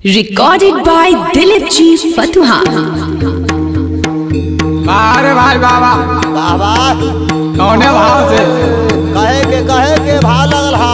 Recorded by Dilip G. Fatuha. अरे भाई बाबा बाबा कौने भाव से कहे के कहे के भा लगल हा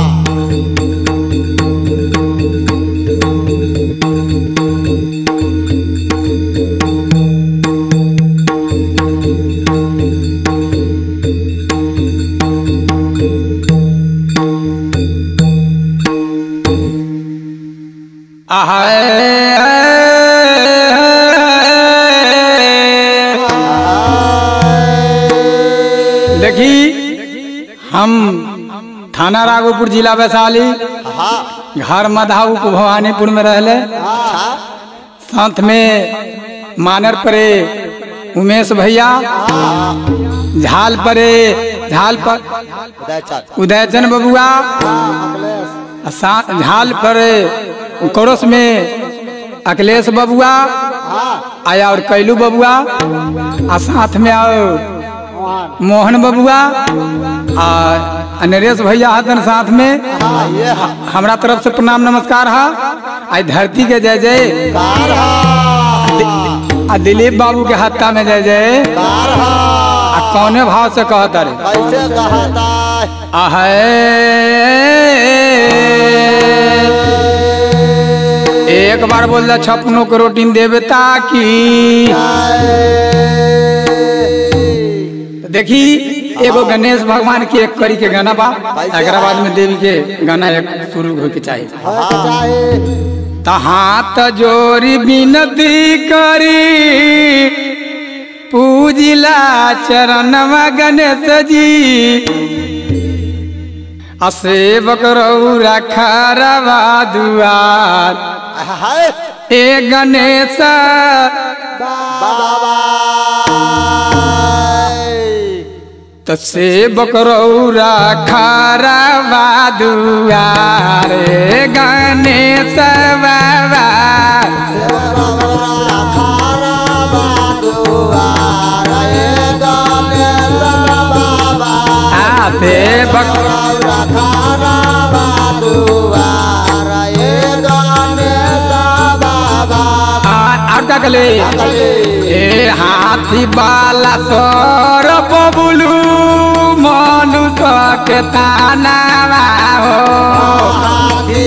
देखी हम थाना राघोपुर जिला वैशाली हाँ घर मधाऊ को भवानीपुर में रहले अच्छा साथ में मानर परे उमेश भैया झाल परे झाल पर उदय चाचा उदयचंद बबुआ अखिलेश आ सा- झाल पर कोरस में अखिलेश बबुआ हाँ आया और कैलू बबुआ आ साथ में और मोहन मोहन बबुआ आ आ नरेश भैया हतन साथ में हाँ ये हा हमरा तरफ से प्रणाम नमस्कार है आई धरती के जय जय कार हा आ दिलीप बाबू के हत्ता में जय जय कार हा आ कौने भाव से कहता रे कैसे कहता आहे एक बार बोल जा छपनों को रोटी देवे ताकि देखी एगो गणेश भगवान के एक करी के गाना बा एकरा बाद में देवी के गाना एक शुरू हो के चाहिए त हाथ जोरी विनती करी पूजिला चरणवा गणेश जी आ सेवक रौरा खरवा दुआर ए गणेश त सेवक रौरा खरवा दुआर ए गणेश बाबा आ सेवक आ- और का कले ए हाथी बाला सर बबुलू मनुष्य के ताना हो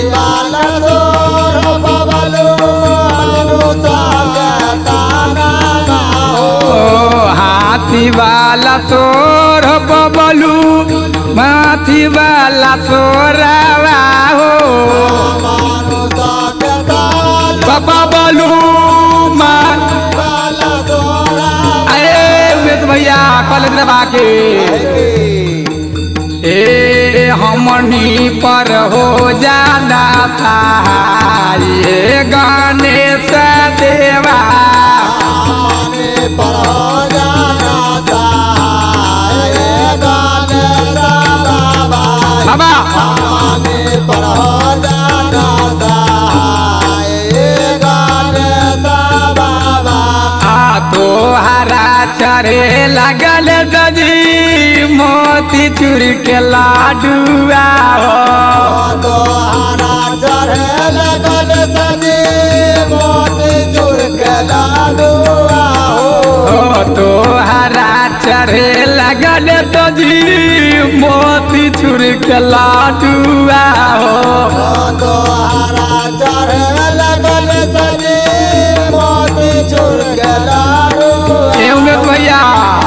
ओ हाथी वाला सोर बबलू माथी वाला सोरावा हो बबलू मा अरे उमेश भैया कॉलेज में बाके ए हमनी पर हो जाना सहाय ए गणेश देवा बाबा आ तो हरा चरे लगल दजी मोती चूर के लाडुआ हो ओ तो हरा चरे लगल दजी मोती चूर के लाडुआ हो ए उमेश भैया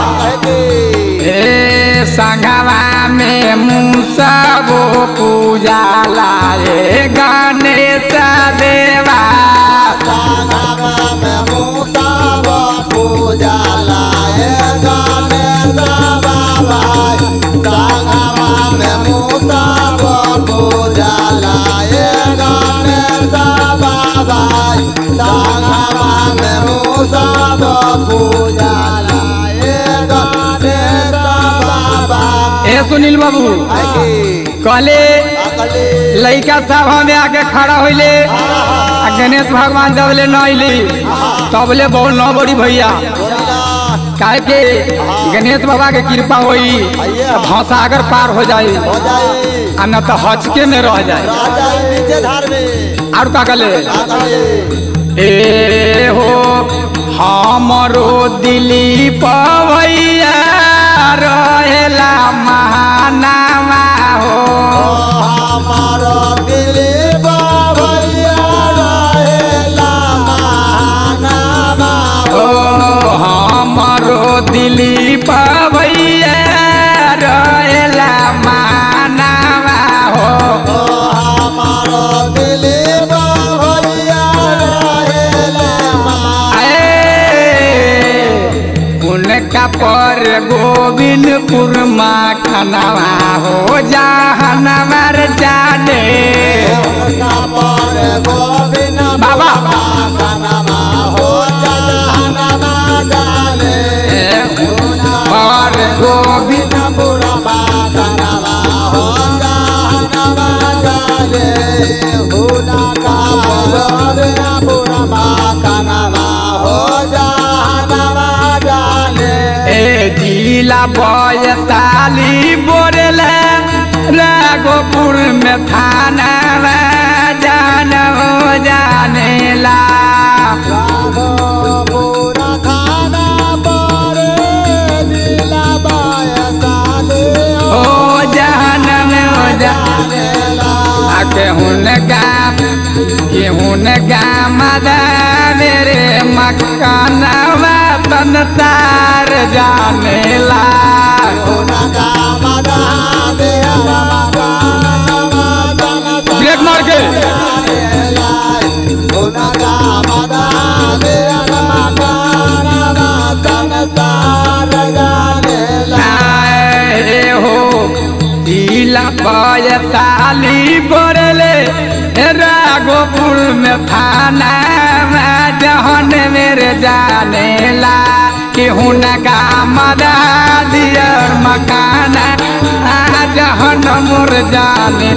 ए संगवा में मुसबो पूजा लाए गणेश देवा ए सुनील बाबू कहले लड़का सभा में आके खड़ा होइले आ गणेश भगवान जब ले न अइली तब ले बोल न बड़ी भैया काहे के गणेश बाबा के कृपा होई तो भौसागर पार हो जाई हो जाए आ न तो हचके में रह जाए आ जाए नीचे धार में और का कले काकले ए हो हमरो दिली पवैया रहेला महानामा हो हमारो दिल बाबैया रहेला महानामा ओ हमरो दिली पवैया रहेला महानामा हो हमारो दिल बाबैया रहेला ए, उनका पर गोविंदपुर माँ खनवा हो जहनवर जाने उनका पर गोविंद बाबा कानमा हो जहानमा डाले पर गोविंद बुढ़वा कानमा हो जहानमा डाले हुना का पर बुढ़वा कानमा हो जहानमा डाले ए जिला बयताली बोरले राघोपुर में थाना जान हो जानेला पूरा खाना पर दिला बायसाले ओ जहन में हो जाने आके हुन गाम के हुन गाम मेरे मकानवा संसार जानेला ब्रेक मार के आए हो दिला बयताली बोरले राघोपुर में थाना जहन मेरे जानेला कि हुन गाम दियर मकाना जहन मोर जाने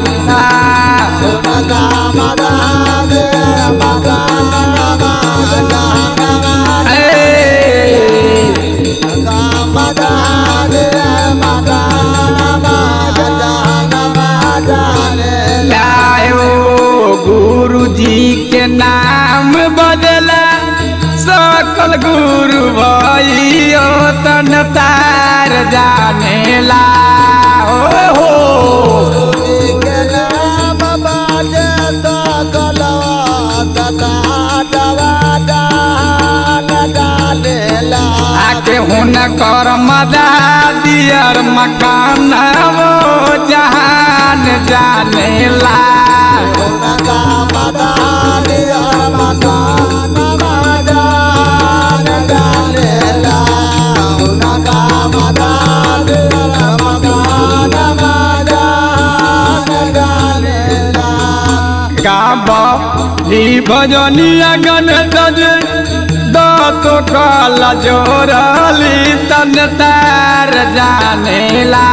लायो गुरु जी के नाम बदला सकल गुरु भइयो संसार जानेला हो हो आके हुन कर मदा दियर मकान वो जहान जानेला गाब ली भजनिया गण सज दस कल जोरली संसार जानेला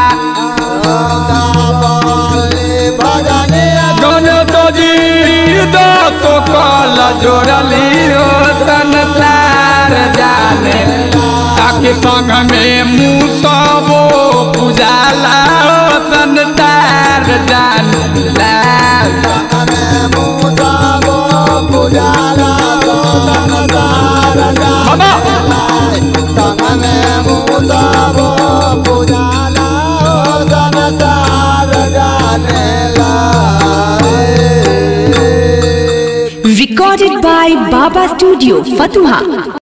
गणेश जी दस कल जोड़ली हो संसार जाने ताकि संग में मुसबो पूजाला हो संसार जानेला बाबा Recorded by Baba Studio, Fatuha.